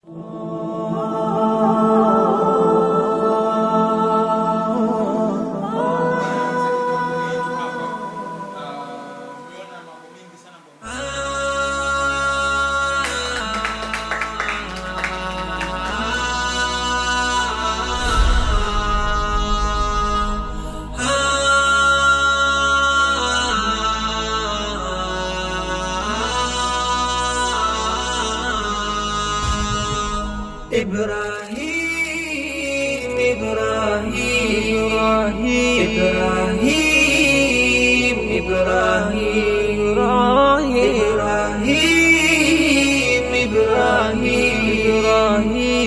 إبراهيم إبراهيم إبراهيم إبراهيم إبراهيم إبراهيم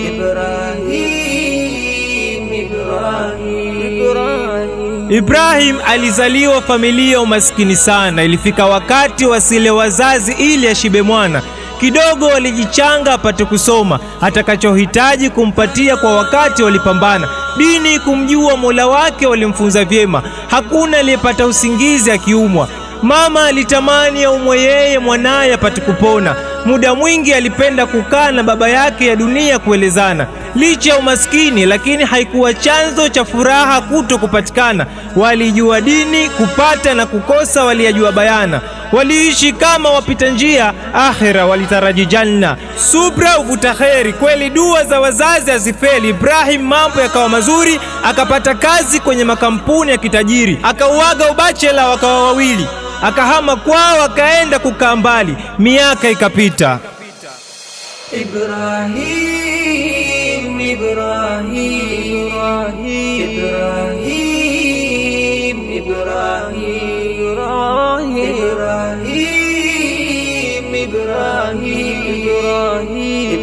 إبراهيم إبراهيم Ibrahim alizaliwa familia ya umaskini sana. Ilifika wakati wasile wazazi ili ashibe mwana. Kidogo walijichanga apate kusoma, atakachohitaji kumpatia kwa wakati walipambana. Dini kumjua Mola wake walimfunza vyema, hakuna aliyepata usingizi akiumwa. Mama alitamani aumwe yeye mwanaye apate kupona. Muda mwingi alipenda kukaa na baba yake ya dunia kuelezana. Licha ya umaskini, lakini haikuwa chanzo cha furaha kuto kupatikana. Walijua dini, kupata na kukosa waliyajua bayana. Waliishi kama wapita njia, akhera walitaraji janna. Subra uvuta kheri, kweli dua za wazazi hazifeli. Ibrahim mambo yakawa mazuri, akapata kazi kwenye makampuni ya kitajiri, akauaga ubachela, wakawa wawili akahama kwao akaenda kukaa mbali, miaka ikapita. إبراهيم إبراهيم إبراهيم إبراهيم إبراهيم إبراهيم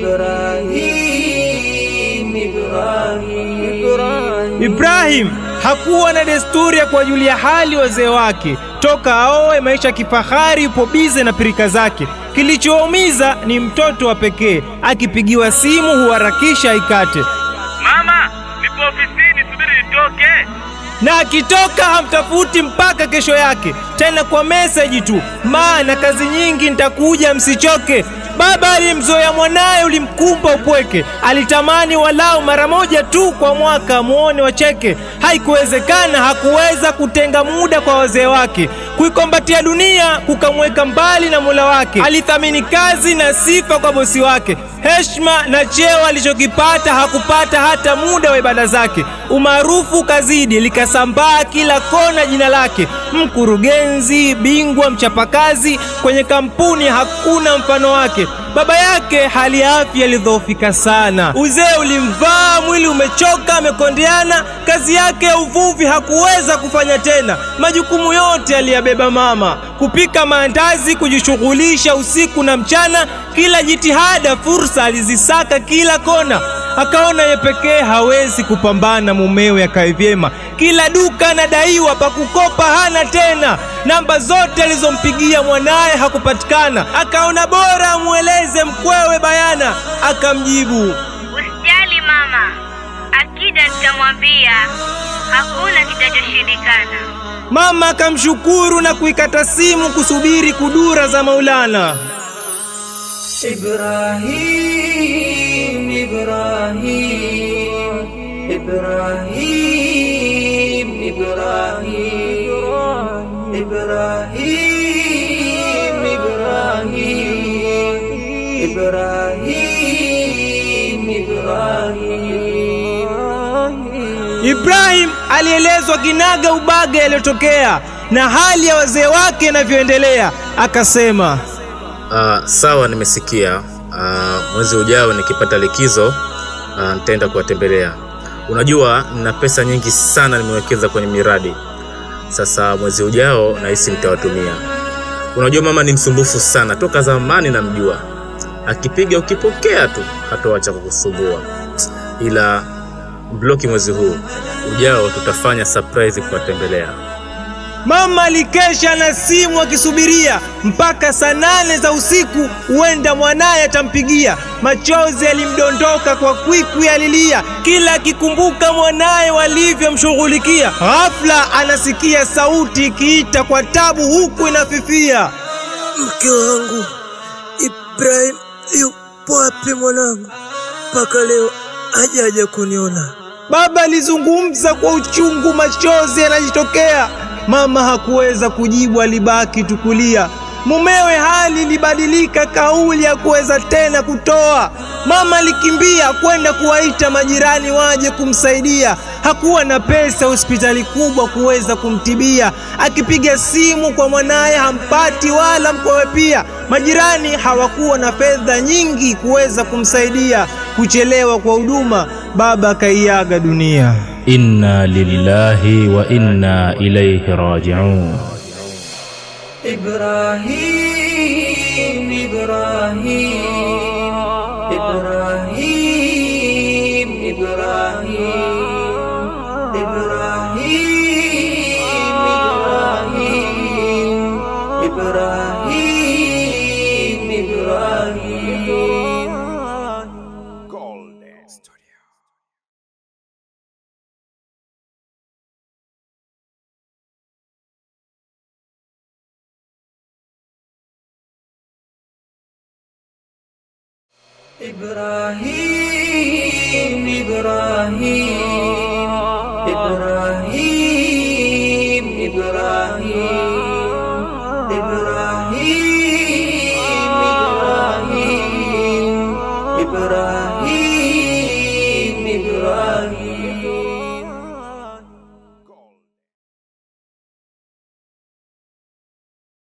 إبراهيم إبراهيم Ibrahim hakuwa na desturi ya kuwajulia hali wazee wake. Toka aoe, maisha ya kifahari, yupo bize na pirika zake. Kilichowaumiza ni mtoto wa pekee, akipigiwa simu huharakisha aikate, Mama, nipo ofisini, subiri nitoke. na akitoka hamtafuti mpaka kesho yake, tena kwa meseji tu, maana kazi nyingi, nitakuja msichoke. Baba alimzoea mwanaye, ulimkumba upweke, alitamani walau mara moja tu kwa mwaka muone wacheke. Haikuwezekana, hakuweza kutenga muda kwa wazee wake, kuikombatia dunia kukamweka mbali na Mola wake. Alithamini kazi na sifa kwa bosi wake, heshima na cheo alichokipata hakupata hata muda wa ibada zake. Umaarufu kazidi, likasambaa kila kona jina lake, mkurugenzi bingwa, mchapakazi kwenye kampuni, hakuna mfano wake. Baba yake hali ya afya ilidhoofika sana, uzee ulimvaa, mwili umechoka, amekondeana. Kazi yake ya uvuvi hakuweza kufanya tena, majukumu yote aliyabeba mama, kupika maandazi, kujishughulisha usiku na mchana. Kila jitihada, fursa alizisaka kila kona. Akaona ye pekee hawezi kupambana, mumewe akae vyema. Kila duka anadaiwa, pa kukopa hana tena. Namba zote alizompigia mwanaye hakupatikana. Akaona bora amweleze mkwewe bayana, akamjibu Usijali mama, akida nitamwambia, hakuna kitachoshindikana. Mama akamshukuru na kuikata simu kusubiri kudura za Maulana. إبراهيم إبراهيم إبراهيم إبراهيم إبراهيم إبراهيم إبراهيم إبراهيم Ibrahim alielezwa kinaga ubaga yaliyotokea na hali ya wazee wake inavyoendelea, akasema Ah, sawa, nimesikia. Ah, mwezi ujao nikipata likizo ah, nitaenda kuwatembelea. Unajua, nina pesa nyingi sana nimewekeza kwenye miradi. Sasa mwezi ujao nahisi nitawatumia. Unajua, mama ni msumbufu sana, toka zamani namjua. Akipiga ukipokea tu hatoacha kukusumbua, ila bloki mwezi huu ujao tutafanya surprise kuwatembelea. Mama alikesha na simu akisubiria mpaka saa nane za usiku, huenda mwanaye atampigia. Machozi yalimdondoka kwa kwikwi, alilia kila akikumbuka mwanaye walivyomshughulikia. Ghafla anasikia sauti ikiita kwa tabu, huku inafifia. Mke wangu Ibrahim yupo wapi mwanangu? mpaka leo hajaja kuniona. Baba alizungumza kwa uchungu, machozi yanajitokea. Mama hakuweza kujibu, alibaki tukulia. Mumewe hali ilibadilika, kauli hakuweza tena kutoa. Mama alikimbia kwenda kuwaita majirani waje kumsaidia. Hakuwa na pesa hospitali kubwa kuweza kumtibia. Akipiga simu kwa mwanaye hampati wala mkwewe pia. Majirani hawakuwa na fedha nyingi kuweza kumsaidia. Kuchelewa kwa huduma, baba akaiaga dunia. inna lillahi wa inna ilaihi rajiun إبراهيم إبراهيم إبراهيم إبراهيم إبراهيم إبراهيم إبراهيم إبراهيم إبراهيم إبراهيم إبراهيم إبراهيم إبراهيم إبراهيم إبراهيم